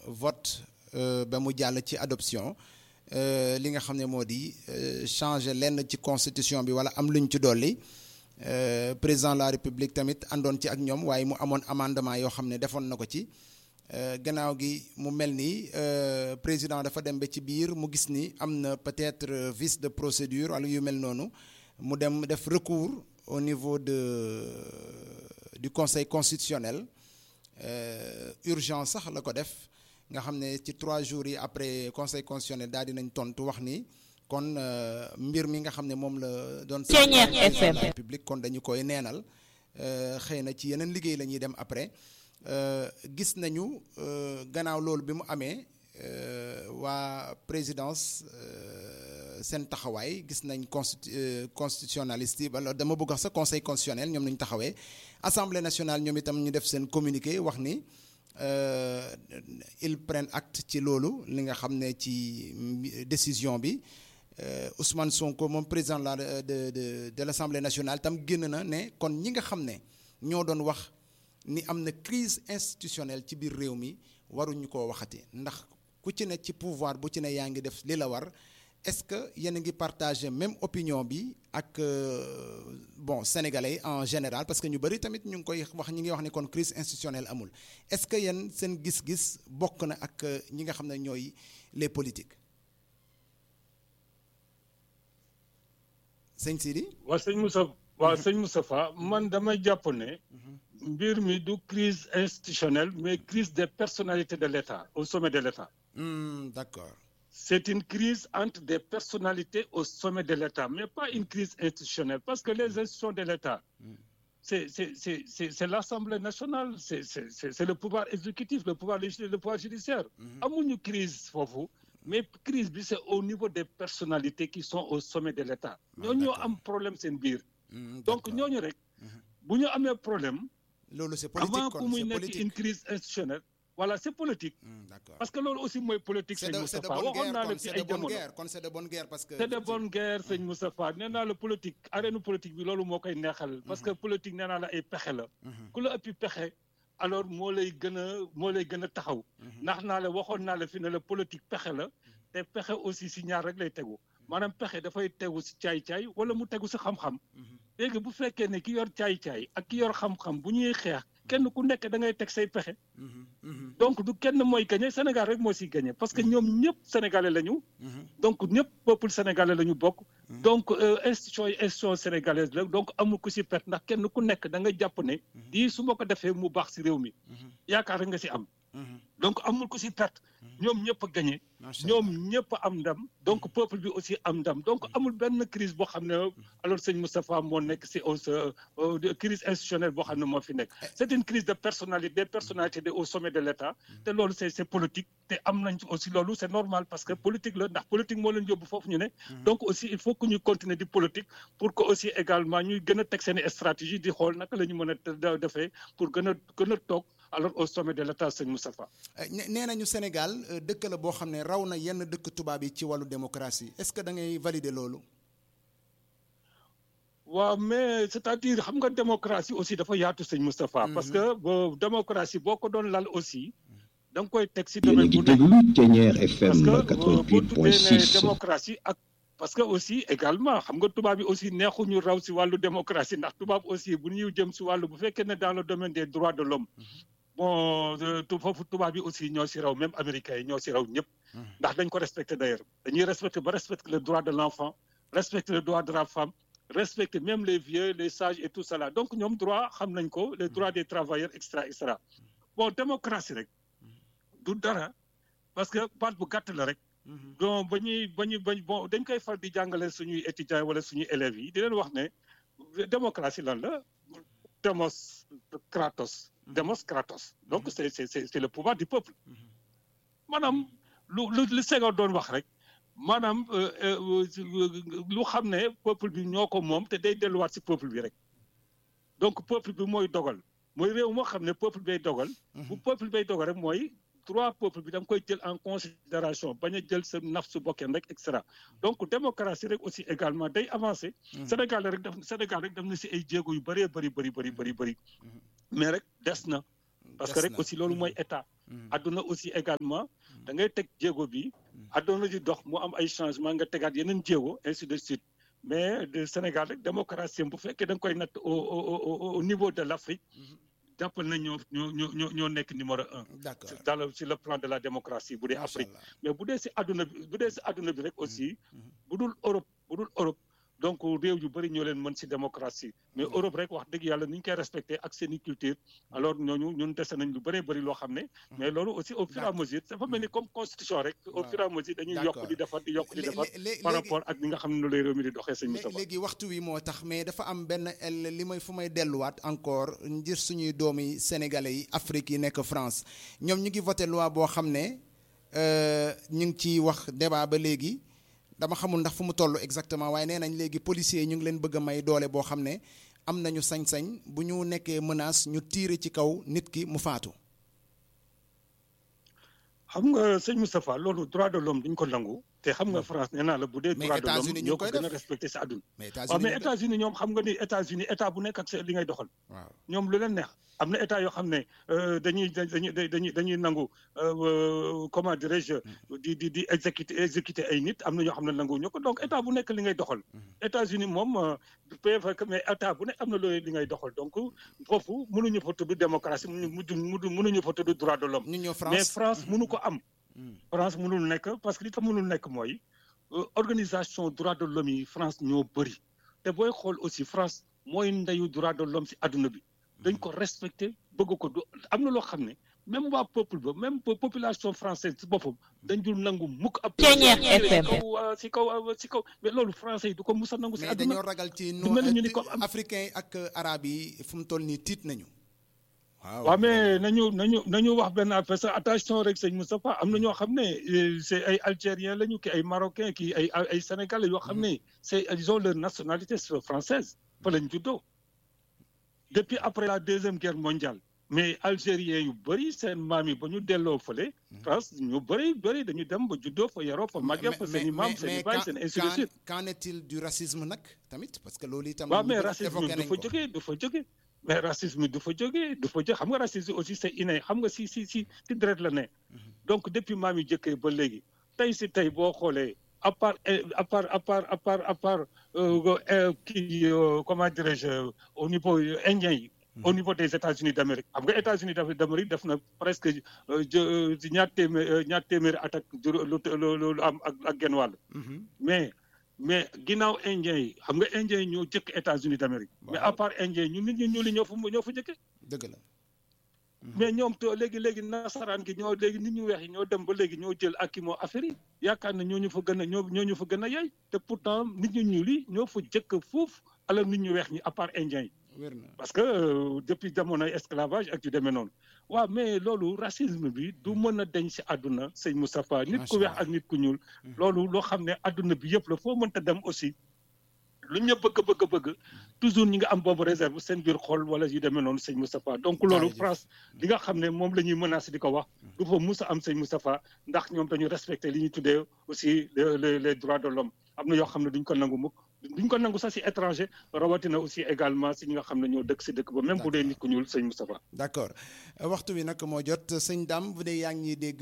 vote ba mu jàll ci adoption li nga xam ne moo di changer lenn ci constitution bi wala am luñ ci dolli président de la république tamit àndoon ci ak ñoom waaye mu amoon amendement yoo xam ne defoon na ko ci gannaaw gi mu mel ni président dafa dem ba ci biir mu gis ni am na peut-être vice de procédure wala yu mel noonu mu dem def recours au niveau de du conseil constitutionnel urgence sax la ko def nga xam ne ci trois jours yi après conseil constitutionnel daal dinañ tontu wax ni kon mbir mi nga xam ne moom la doon république kon dañu koy neenal xëy na ci yeneen liggéey la ñuy dem après gis nañu gannaaw loolu bi mu amee waa présidence seen taxawaay gis nañ constitu constitutionnaliste yi wala dama bëgg wax sa conseil constitutionnel ñoom nañu taxawee assemblée nationale ñoom itam ñu def seen communiqué wax ni ils prennent acte ci loolu li nga xam ne ci décision bi Ousmane Sonko moom président la de de de l'assemblée nationale tam génn na ne kon ñi nga xam ne ñoo doon wax ni am na crise institutionnelle ci biir réew mi waruñu koo waxati ndax ku ci ne ci pouvoir bu ci ne yaa ngi def li la war est-ce que yéen a ngi partager même opinion bi ak bon sénégalais en général parce que ñu bari tamit ñu ngi koy wax ñi ngi wax ni kon crise institutionnelle amul est-ce que yéen seen gis-gis bokk na ak ñi nga xam ne ñooy les politiques sëñ Sidi. waaw sëñ Moussa waaw sëñ Moustapha man damay jàpp ne. mbir mi du crise institutionnelle mais crise des personnalités de l'État au sommet de l'État. Mmh, d'accord. C'est une crise entre des personnalités au sommet de l'État, mais pas une crise institutionnelle, parce que les institutions de l'État, mmh. c'est l'Assemblée nationale, c'est le pouvoir exécutif, le pouvoir législatif, le pouvoir judiciaire. Amuñu mmh. crise foofu mais crise bi c'est au niveau des personnalités qui sont au sommet de l'État. ñooñu ñoo am problème seen biir. donc ñooñu rek. bu ñu amee problème. loolu c'est politique avant que muy nekk une crise institutionnelle. voilà c'est politique. parce que loolu aussi mooy politique. sëñ Moustapha waxoon naa la fi ay jamono kon c'est de bonne guerre parce que. c'est de bonne guerre sëñ Moustapha nee naa la politique arène politique bi loolu moo koy neexal. parce que politique nee naa la ay pexe la. ku la ëppi pexe. alors moo lay gën a moo lay gën a taxaw. ndax naa la waxoon naa la fi ne la politique pexe la. te pexe aussi si ñaar rek lay tegu. maanaam pexe dafay tegu si caay-caay wala mu tegu si xam-xam. léegi bu fekkee ne ki yor caay-caay ak ki yor xam-xam bu ñuy xeex kenn ku nekk da ngay teg say pexe. donc du kenn mooy gagné Sénégal rek moo siy gagné parce que ñoom ñëpp sénégalais lañu. donc ñëpp peuple sénégalais lañu bokk. donc institution yi institution sénégalaise la donc amul ku si perte ndax kenn ku nekk da nga jàpp ne. lii su ma ko defee mu baax si réew mi. yaakaar rek nga si am. donc amul ku si perte. ñoom ñëpp a gagné. ñoom ñëpp am ndam. donc peuple bi aussi am ndam donc amul benn crise boo xam ne alors sëñ Moustapha moo nekk si au crise institutionnelle boo xam ne moo fi nekk. c'est une crise de personnalité des personnalités au sommet de l'État. te loolu c'est c'est politique te am nañ aussi loolu c'est normal parce que politique la ndax politique moo leen yóbbu foofu ñu ne. donc aussi il faut que ñu continuer di politique pour que aussi également ñuy gën a teg seen stratégie di xool naka la ñu mën a defee pour gën a gën a toog. alors au sommet de l'État sëñ Moustapha. nee nañu Sénégal dëkk la boo xam ne raw na yenn dëkk tubaab yi ci wàllu démocratie est-ce que da ngay valider loolu. waaw mais c'est-à-dire xam nga démocratie aussi dafa yaatu sëñ Moustapha. parce que boo démocratie boo ko doon lal aussi. da nga koy teg si domaine bu nekk FM parce que boo tuddee ne démocratie ak. parce que aussi également xam nga tubaab yi aussi neexuñu raw si wàllu démocratie ndax tubaab aussi bu ñuy jëm si wàllu bu fekkee ne dans le domaine des droits de l'homme bon foofu tubaab yi aussi ñoo si raw même américains yi ñoo si raw ñëpp. ndax dañ ko respecter d'ailleurs dañuy respecter ba respecter le droit de l'enfant respecter le droit de la femme respecter même les vieux les sages et tout cela donc ñoom droit xam nañ ko les droits des travailleurs extra extra bon démocratie rek du dara parce que baat bu gàtt la rek. donc ba ñuy ba ñuy bañ bon dañ koy far di jàngale suñuy étudiants wala suñuy élèves yi di leen wax ne démocratie lan la démos kratos démos kratos donc c'est c'est c'est le pouvoir du peuple maanaam lu lu li Senghor doon wax rek maanaam lu xam ne peuple bi ñoo ko moom te day delluwaat ci peuple bi rek donc peuple bi mooy dogal mooy réew moo xam ne peuple bay dogal bu peuple bay dogal rek mooy droit peuple bi da nga koy jël en considération bañ a jël sa naf su bokkeen rek et cetera donc démocratie rek aussi également day avancer. Sénégal rek def Sénégal rek def na si ay jéego yu bëree bëri bëri bëri bëri bëri mais rek des na. parce que rek aussi loolu mooy état. àdduna aussi également da ngay teg jéego bi àdduna di dox mu am ay changement nga tegaat yeneen jéego ainsi de suite mais de Sénégal rek démocratie bu fekkee da nga koy natt au au au niveau de l' Afrique jàppal na ñoo ñoo ñoo ñoo nekk numéro un. d'accord dans le sur le plan de la démocratie bu dee Afrique. mais bu dee si àdduna bi bu dee si àdduna bi rek aussi. bu dul Europe bu dul Europe. donc réew yu bëri ñoo leen mën si démocratie mais Europe rek wax dëgg yàlla ni ñu koy respecté ak seen i culture alors ñooñu ñun dese nañ lu bëree bëri loo xam ne mais loolu aussi au fur et à mesure dafa mel ni comme constitution rek au fur et à mesure dañuy yokk di defar di yokk di defar par rapport ak ni nga xam ne lay réew mi di doxee sëñ Moustapha léegi waxtu wi moo tax mais dafa am benn li may fu may delluwaat encore ngir suñuy doomi sénégalais yi Afrique yi nekk France ñoom ñu ngi voté loi boo xam ne ñu ngi ciy wax débat ba léegi dama xamul ndax fu mu toll exactement waaye nee nañ léegi policiers yi ñu ngi leen bëgg a may doole boo xam ne am nañu sañ-sañ bu ñu nekkee menace ñu tiire ci kaw nit ki mu faatu. xam nga sëñ Moustapha loolu droit de l'homme duñ ko nangu te xam nga France nee naa la bu dee droit de l'homme ñoo ko gën a respecté si àdduna waaw mais États-Unis ñoom xam nga ni États-Unis état bu nekk ak li ngay doxal waaw ñoom lu leen neex am na état yoo xam ne dañuy dañuy dañuy dañuy nangu comment dirais-je di di di exécuter exécuter ay nit am na ñoo xam ne nangu ñu ko donc état bu nekk li ngay doxal États-Unis moom peut mais état bu nekk am na loolu li ngay doxal donc foofu mënuñu fa tudd démocratie mënuñu mënuñu fa tudd droit de l'homme mais France mënu ko am France mënul nekk parce que li tax mënul nekk mooy organisation droit de l'homme yi France ñoo bëri te booy xool aussi France mooy ndeyu droit de l'homme si àdduna bi dañ ko respecté bëgg ko du am na loo xam ne même waa peuple ba même population française si boppam dañ dul nangu mukk ab kaw si kaw si kaw mais loolu français yi du ko musa nangu si mais àdduna dañoo ragal ci du mel ni ñu ni ko am africain yi ak arabe yi fu mu toll nii tiit nañu waaw waaw mais nañu nañu nañu wax benn affaire sax attention rek sëñ Moustapha am na ñoo xam ne c'est ay algériens lañu ki ay marocains ki ay ay sénégalais yoo xam ne c'est ils ont leur nationalité française fa lañ juddoo depuis après la deuxième guerre mondiale mais algériens yu bëri seen maam yi ba ñu delloo fële France ñu bëri bëri dañu dem ba juddoo fa yaroo fa màggee fa seen i maam seen i baay seen ainsi de suite qu'en est-il du racisme nag tamit parce que loolu itam waaw mais racisme du fa jógee du fa jógee mais racisme du fa jógee du fa jógee xam nga racisme aussi c'est inné xam nga si si si si deret la ne donc depuis maam yi jëkkee ba léegi tey si tey boo xoolee à part à part à part à part à part kii comment dirais-je au niveau indien yi au niveau des États-Unis d'Amérique xam nga États-Unis d'Amérique def na presque ñaar téeméer ñaar téeméeri at ak lu am ak ak genn wàll mais mais ginnaaw indien yi xam nga indien yi ñoo jëkk États-Unis d'Amérique mais à part indien yi ñun nit ñu ñuuli ñoo fa ñoo fa jëkke dëgg la mais ñoom to léegi léegi nasaraan gi ñoo léegi nit ñu weex yi ñoo dem ba léegi ñoo jël ak moo affaire yi yaakaar na ñoo ñu fa gën a ñoo ñoo ñu fa gën a yey te pourtant nit ñu ñuuli ñoo fa jëkk foofu alors nit ñu weex ñi à part indien yi parce que depuis jamonoy esclavage ak yu demee noonu waaw mais loolu racisme bi du mën a deñ si àdduna sëñ Moustapha nit ku weex ak nit ku ñuul loolu loo xam ne àdduna bi yëpp la foo mënta dem aussi lu ñu bëgg bëgg bëgg toujours ñi nga am boobu réserve seen biir xol wala yu demee noonu sëñ Moustapha donc loolu France li nga xam ne moom la ñuy menacé di ko wax du fa mus a am sëñ Moustapha ndax ñoom dañu respecté li ñuy tuddee aussi les les droits de l'homme am na yoo xam ne duñ ko nangu mukk duñ ko nangu sax si étranger rawatina aussi également si ñi nga xam ne ñoo dëkk si dëkk ba même bu dee nit ku ñuul sëñ Moustapha d'accord waxtu bi nag moo jot sëñ Dame bu dee yaa ngi ñuy dégg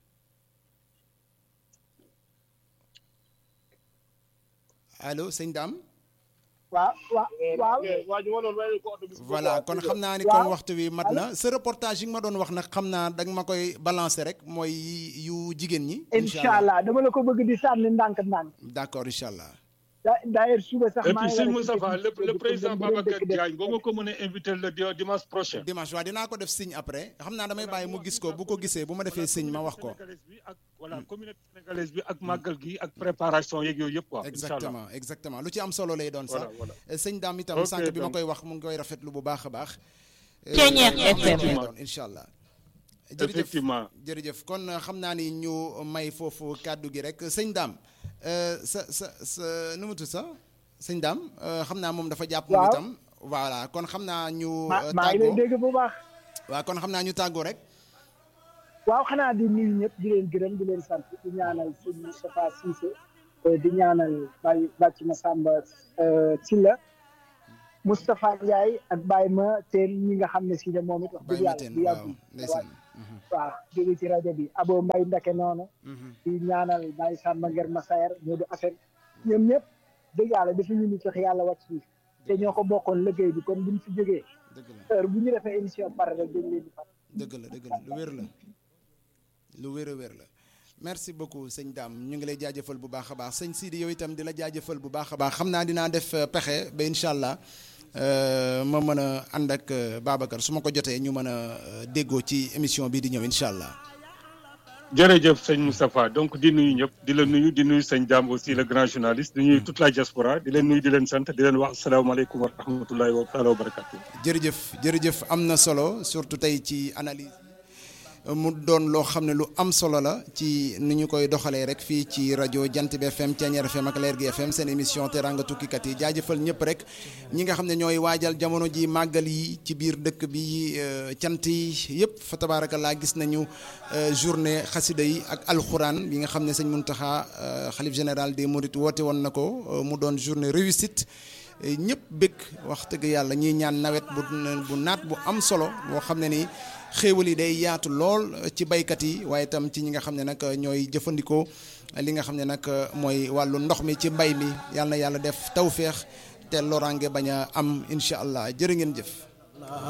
allo sëñ Dame waaw waaw voilà kon xam naa ni kon waxtu wi mat na sa reportage yi nga ma doon wax nag xam naa danga ma koy balancer rek mooy yu jigéen ñi. incha allah dama la ko bëgg di sànni ndànk-ndànk. d'accord incha allah. d'ailleurs suba sax et puis sëñ Moustapha le le président Babacar Diagne boo ma ko mënee invité le dimanche prochain. dimanche waaw dinaa ko def signe après xam naa damay bàyyi mu gis ko bu ko gisee bu ma defee signe ma wax ko. voilà communauté sénégalaise bi ak màggal gi ak préparation yeeg yooyu yëpp quoi. exactement exactement lu ci am solo lay doon sax. sëñ Dame itam sànq bi ma koy wax mu ngi koy rafetlu bu baax a baax. Ceeñeer FM doon incha allah. effectivement jërëjëf kon xam naa ni ñu may foofu kàddu gi rek sëñ Dame sa sa sa nu mu tudd sax sëñ Dame xam naa moom dafa jàpp. moom itam voilà kon xam naa ñu. tàggoo maa ngi lay dégg bu baax. waaw kon xam naa ñu tàggoo rek. waaw xanaa di nuyu ñëpp di leen gërëm di leen sant di ñaanal sëñ Moustapha Cissé di ñaanal Baye Bàcc Massamba Sylla Moustapha Ndiaye ak Baye ma teen ñi nga xam ne si ne moom it wax dëgg yàlla waaw ndeysaan waaw jóge ci rajo bi abo mbay ndake noonu di ñaanal Baye Samba Nger Masayer ñoo di affaire ñoom ñëpp dëgg yàlla dafa ñu ni sax yàlla wàcc fii te ñoo ko bokkoon liggéey bi kon buñ fi jógee dëgg la heure bu ñu defee émission pare rek dañ leen di fat dëgg la dëgg la lu wér la lu wér a wér la merci beaucoup sëñ Dame ñu ngi lay jaajëfal bu baax a baax sëñ Sidi yow itam di la jaajëfal bu baax a baax xam naa dinaa def euh, pexe ba incha allah euh, ma mën a ànd ak euh, Babacar su ma ko jotee ñu mën a euh, déggoo ci émission bii di ñëw incha allah. jërëjëf sëñ Moustapha donc di nuyu ñëpp di la nuyu di nuyu sëñ Dame aussi le grand journaliste di nuyu toute la diaspora di leen nuyu di leen sant di leen wax asalaamaaleykum wa rahmatullahi wa taala wa barakatu jërëjëf jërëjëf am na solo surtout tey ci analyse mu doon loo xam ne lu am solo la ci ni ñu koy doxalee rek fii ci rajo Jant bi FM Thiéniere FM ak Leer gi FM seen émission teranga tukkikat yi jaajëfal ñëpp rek ñi nga xam ne ñooy waajal jamono ji màggal yi ci biir dëkk bi euh, cant yi yëpp fa tabaarakallaa gis nañu euh, journée xasida yi ak alxuraan bi nga xam ne sëñ Muntaxa euh, xalif général des Mourides woote woon na ko euh, mu doon journée réussite ñëpp bëgg wax dëgg yàlla ñuy ñaan nawet bu bu naat bu am solo boo xam ne ni xéewal yi day yaatu lool ci baykat yi waaye itam ci ñi nga xam ne nag ñooy jëfandikoo li nga xam ne nag mooy wàllu ndox mi ci mbay mi yàlla na yàlla def tawféex te loraange bañ a am incha allah jërë ngeen jëf.